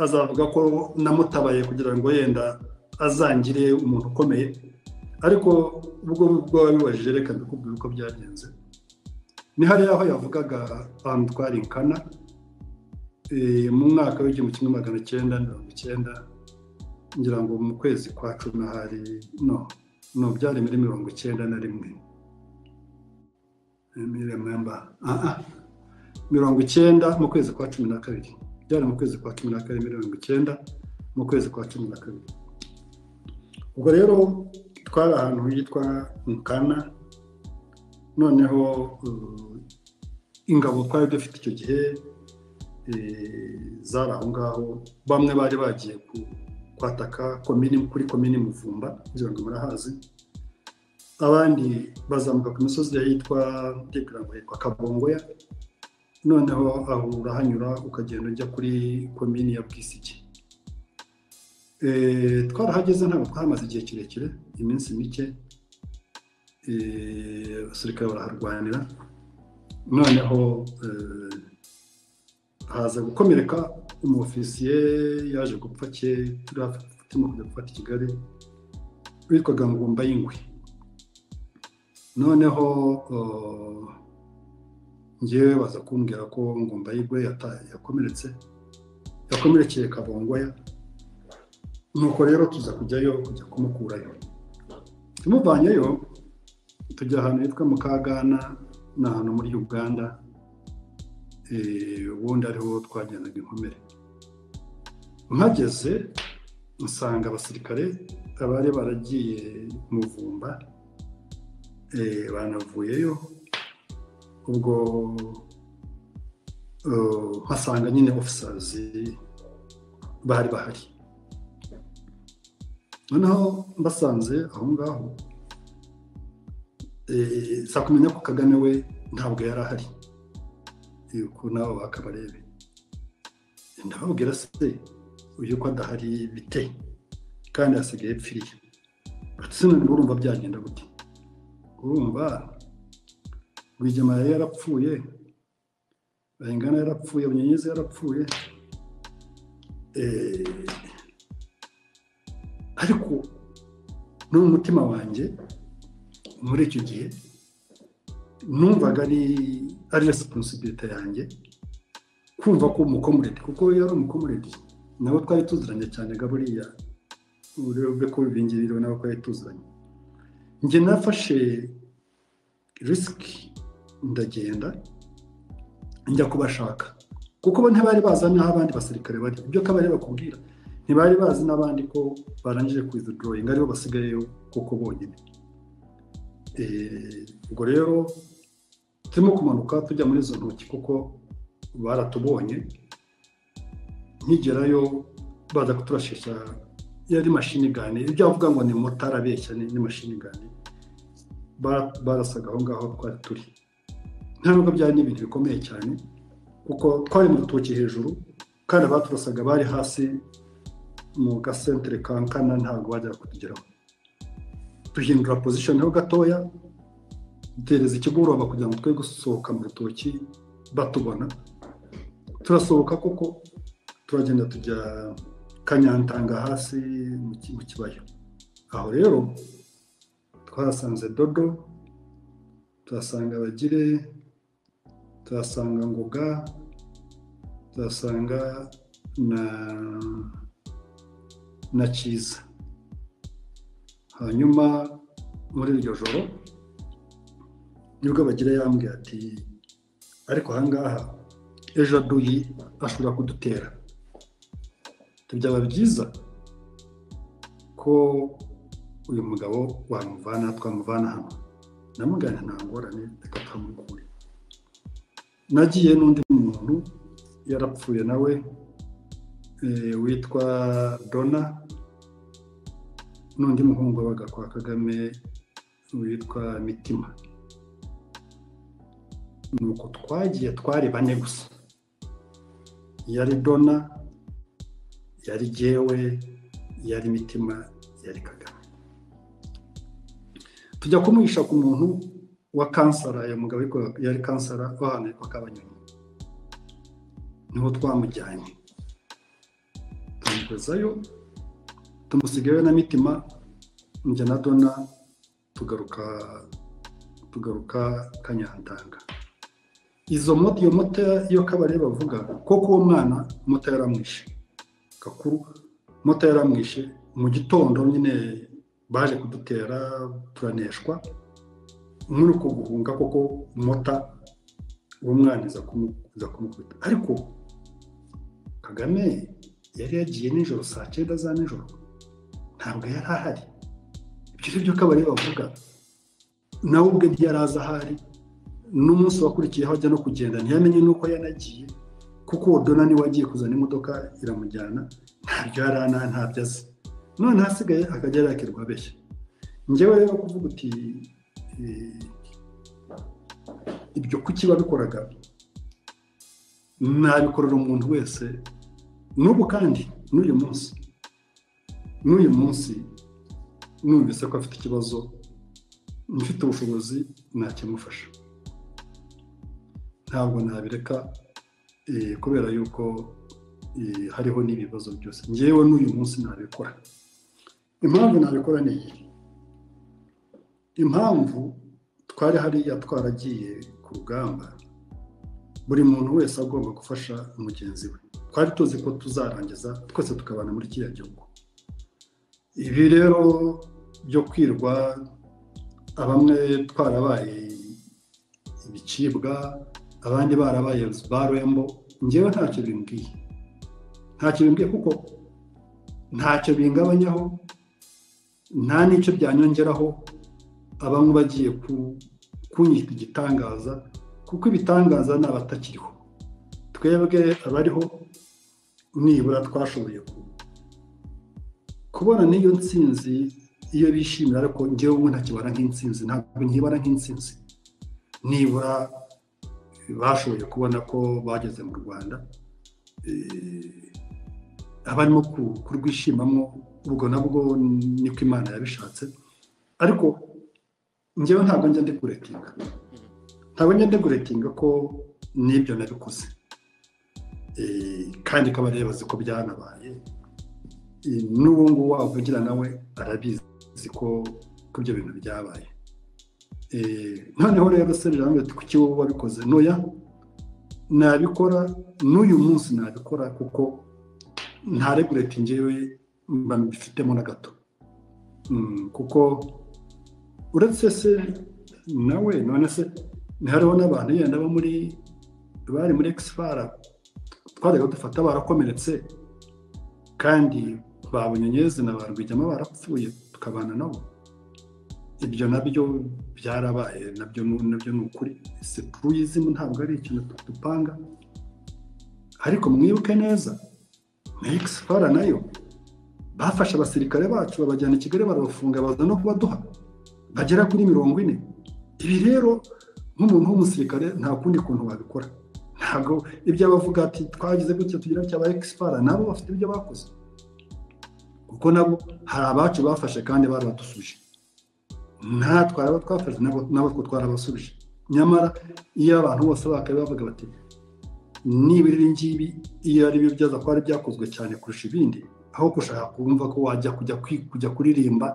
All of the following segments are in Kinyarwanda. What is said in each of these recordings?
azavuga ko namutabaye kugira ngo yenda azangire umuntu ukomeye ariko ubwo ubwo wabibajije reka ndakubwira uko byagenze ni hariya aho yavugaga ahantu twari nkana mu mwaka w'igihumbi kimwe magana cyenda mirongo icyenda ngira ngo mu kwezi kwa cumi hari no no byari muri mirongo icyenda na rimwe mirongo icyenda mu kwezi kwa cumi na kabiri byari mu kwezi kwa cumi na kabiri mirongo icyenda mu kwezi kwa cumi na kabiri ubwo rero twari ahantu hitwa mukana noneho ingabo twari dufite icyo gihe zari aho ngaho bamwe bari bagiye kwataka kuri komini muvumba ngira ngo murahazi abandi bazamuka ku misozi yitwa ndibwira ngo yitwa kabongoya noneho aho urahanyura ukagenda ujya kuri komini ya bwisigi twarahageze ntabwo twahamaze igihe kirekire iminsi mike abasirikare baraharwanira noneho haza gukomereka umufisiye yaje gupfa ke turimo kujya gufata i kigali witwaga ngumba y'ingwe noneho ngewe baza kumbwira ko ngumba y'ingwe yakomeretse yakomerekeye kabongoya nuko rero tuza kujyayo kujya kumukurayo tumuvanyeyo tujya ahantu hitwa mukagana ni ahantu muri uganda ubundi ariho twajyanaga inkomere mpageze nsanga abasirikare abari baragiye muvumba banavuyeyo ubwo mpasanga nyine ofisazi bari bahari noneho mbasanze aho ngaho saa kumenya ko kagame we ntabwo yari ahari yuko nabo bakabarebe ndababwira se uyu ko adahari bite kandi hasigaye epfiriye sinone urumva byagenda gute urumva rwigema yari yarapfuye bayingana yarapfuye bunyenyezi yarapfuye ariko no mu mutima wanjye muri icyo gihe numvaga ari ari resiposibirite yanjye kumva ko umukomureti kuko yari umukomureti nabo twari tuziranye cyane gaburiya urebe ko bingirira nabo twari tuziranye njye nafashe risiki ndagenda njya kubashaka kuko bo ntibari bazi n'aho abandi basirikare bari ibyo kabari bakubwira ntibari bazi n'abandi ko barangije kwizidoroyinga aribo basigayeyo kuko bonyine ubwo rero turimo kumanuka tujya muri izo ntoki kuko baratubonye nkigerayo baza kuturashisha yari mashini gani ibyo avuga ngo ni motari abeshya ni mashini gani barasaga aho ngaho twari turi nta nubwo byari n'ibintu bikomeye cyane kuko twari mu rutoki hejuru kandi abaturasaga bari hasi mu gasentere kankana ntabwo bajya kutugeraho duhindura pozishoni ho gatoya dutereza ikigoroba kugira ngo twe gusohoka mu rutoki batubona turasohoka koko turagenda tujya kanyantanga hasi mu kibaya aho rero twahasanze dodo tuhasanga abagire tuhasanga ngoga tuhasanga na na cyiza hanyuma muri iryo joro nibwo bagira yambwiye ati ariko ahangaha ejo aduyi ashobora kudutera byaba byiza ko uyu mugabo wamuvana twamuvana hano namugana nta ngorane reka twamukure nagiye n'undi muntu yarapfuye nawe witwa dona n'undi muhungu wabaga kwa kagame witwa mitima nuko twagiye twari bane gusa yari dona yari gewe yari mitima yari kagame tujya kumuhisha ku muntu wa kansara uyu mugabo yari kansara w'ahantu hitwa kabanyoni niho twamujyanye twoherezayo tumusigayo na mitima njye na dona tugaruka tugaruka kanyantanga izo moto iyo moto iyo kabare bavuga koko uwo mwana moto yaramwishe gakuru moto yaramwishe mu gitondo nyine baje kudutera turaneshwa muri uko guhunga koko mota uwo mwana iza kumukubita ariko kagame yari yagiye nijoro saa cyenda za nijoro ntabwo yari ahari ibyo ngibyo ko abari bavuga nawe ubwe ntiyaraza ahari n'umunsi wakurikiyeho ajya no kugenda ntiyamenye n'uko yanagiye kuko uwo dona niwe agiye kuzana imodoka iramujyana ntabyo yari ana ntabyo azi none hasigaye akajya yakirwa abeshya ngewe rero kuvuga uti ibyo kuki babikoraga nabikorera umuntu wese n'ubu kandi n'uyu munsi n'uyu munsi numvise ko afite ikibazo mfite ubushobozi nakimufasha ntabwo nabireka kubera yuko hariho n'ibibazo byose ngewe n'uyu munsi nabikora impamvu nabikora ni iyi impamvu twari hariya twaragiye ku rugamba buri muntu wese agomba gufasha mugenzi we twari tuzi ko tuzarangiza twese tukabana muri kiriya gihugu ibi rero byo kwirwa bamwe twarabaye ibicibwa abandi barabaye ba rembo ngewe ntacyo bimbwiye ntacyo bimbwiye kuko ntacyo bingabanyaho nta n'icyo byanyongeraho abamwe bagiye kunyita igitangaza kuko ibitangaza ni abatakiriho twebwe abariho nibura twashoboye kubona n'iyo nsinzi iyo bishimira ariko ngewe ubu ntakibara nk'insinzi ntabwo nkibara nk'insinzi nibura bashoboye kubona ko bageze mu rwanda abarimo kurwishimamo ubwo nabwo niko imana yabishatse ariko ngewe ntabwo njya ndi kuretinga ntabwo njya ndi kuretinga ko n'ibyo nabikoze kandi ko abazi ko byanabaye n'ubu ngubu wavugira nawe arabizi ko ibyo bintu byabaye noneho rero serivisi ati kuki wowe wabikoze ntoya nabikora n'uyu munsi nabikora kuko nta regureti ngewe mbifitemo na gato kuko uretse se nawe none se hariho n'abantu yenda bo muri bari muri egisifara twajyaga dufata barakomeretse kandi babonye nyezi na ba rwigema barapfuye tukabana nabo ibyo nabyo byarabaye nabyo nabyo ni ukuri si tuyizimu ntabwo ari ikintu dupanga ariko mwibuke neza na egisifara nayo bafashe abasirikare bacu babajyana i kigali barabafunga baza no kubaduha bagera kuri mirongo ine ibi rero nk'umuntu w'umusirikare nta kundi kuntu wabikora ntabwo ibyo bavuga ati twagize gutya tugira cya ba egisipara nabo bafite ibyo bakoze kuko nabo hari abacu bafashe kandi barabadusubije nta twaraba twafashe nabo two twarabasubije nyamara iyo abantu bose bakabaye bavuga bati nibura ibi ngibi iyo ari byo byaza kuba ari byakozwe cyane kurusha ibindi aho gushaka kumva ko wajya kujya kuririmba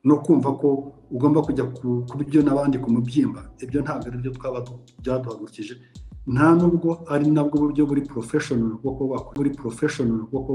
no kumva ko ugomba kujya kuba ibyo n'abandi ku mubyimba ibyo ntabwo ari byo twaba byaduhagurukije nta nubwo ari nabwo buryo buri porofeshonari bwo kuba buri porofeshonari bwo kuba